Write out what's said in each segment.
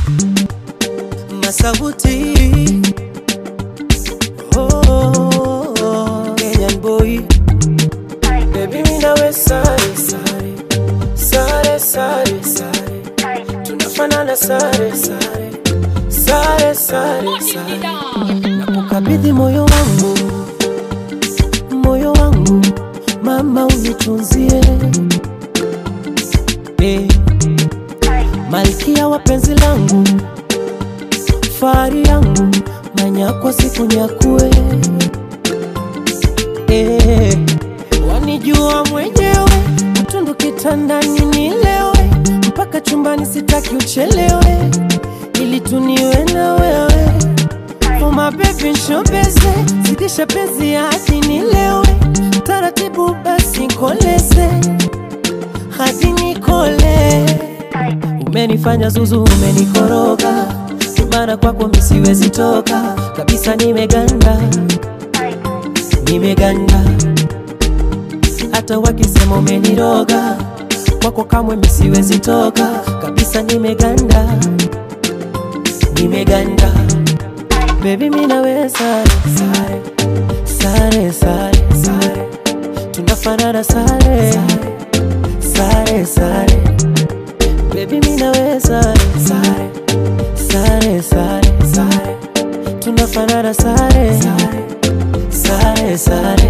Masauti oh, Kenyan boy Baby mimi nawe sare sare Sare sare sare Tunafanana sare sare Sare sare sare Nakukabidhi moyo wangu Moyo wangu Mama unitunzie eh. Malkia wa penzi langu Fahari yangu Manyakwa siku nyakue eh. Wanijua mwenyewe Mtundu kitandani nilewe Mpaka chumbani sitaki uchelewe Ili tuniwe na wewe Oh my baby nshobeze Zidisha penzi hadi nilewe Taratibu basi nkoleze Hadi nikole Umenifanya zuzu umenikoroga Maana kwako mi siwezi toka Kabisa nimeganda Nimeganda Hata wakisema umeniroga Kwako kamwe mi siwezi toka Kabisa nimeganda Nimeganda Baby mi nawe sare sare Sare sare sare Tunafanana sare Sare sare Baby mi nawe sare sare Sare sare sare Tunafanana sare Sare sare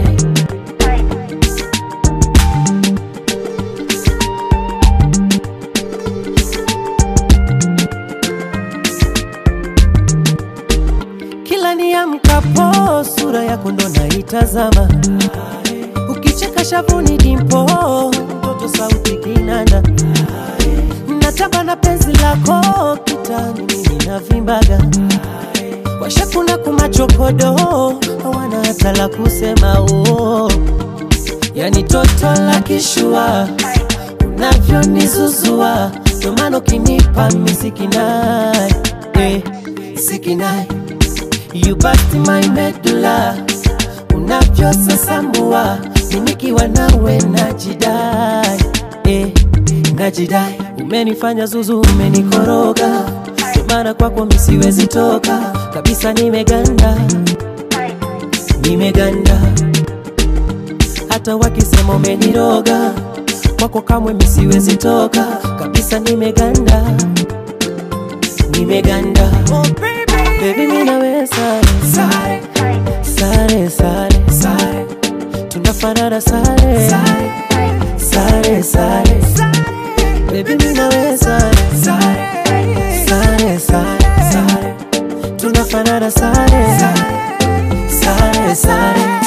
Kila niamkapo sura yako ndo naitazama, ukicheka shavuni dimpo, mtoto sauti kinanda, natamba na penzi lako kitani, mimi navimbaga, washakuna kumachokodo, hawana hata la kusema oh. Yani toto la kishua unavyonizuzua, ndo maana ukinipa misikinai eh, sikinai You bust my medulla Unavyosasambua Nikiwa nawe najidai eh, najidai Umenifanya zuzu umenikoroga Ndio maana kwako mi siwezi toka Kabisa nimeganda Nimeganda Hata wakisema umeniroga Kwako kamwe mi siwezi toka Kabisa nimeganda Nimeganda oh, baby. Baby mi nawe sare sare sare sare sare tunafanana sare sare sare Baby mi nawe sare sare sare sare sare tunafanana sare sare sare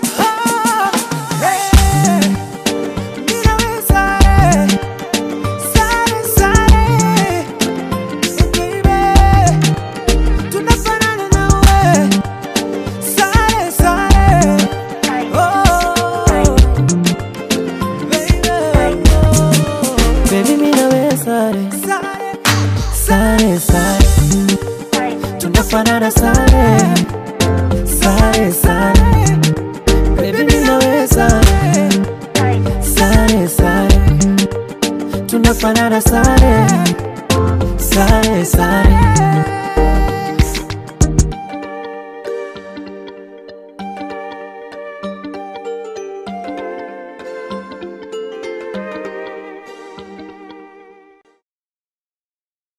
Baby mi nawe sare sare sare tunafanana sare sare sare Baby mi nawe sare sare sare tunafanana sare sare sare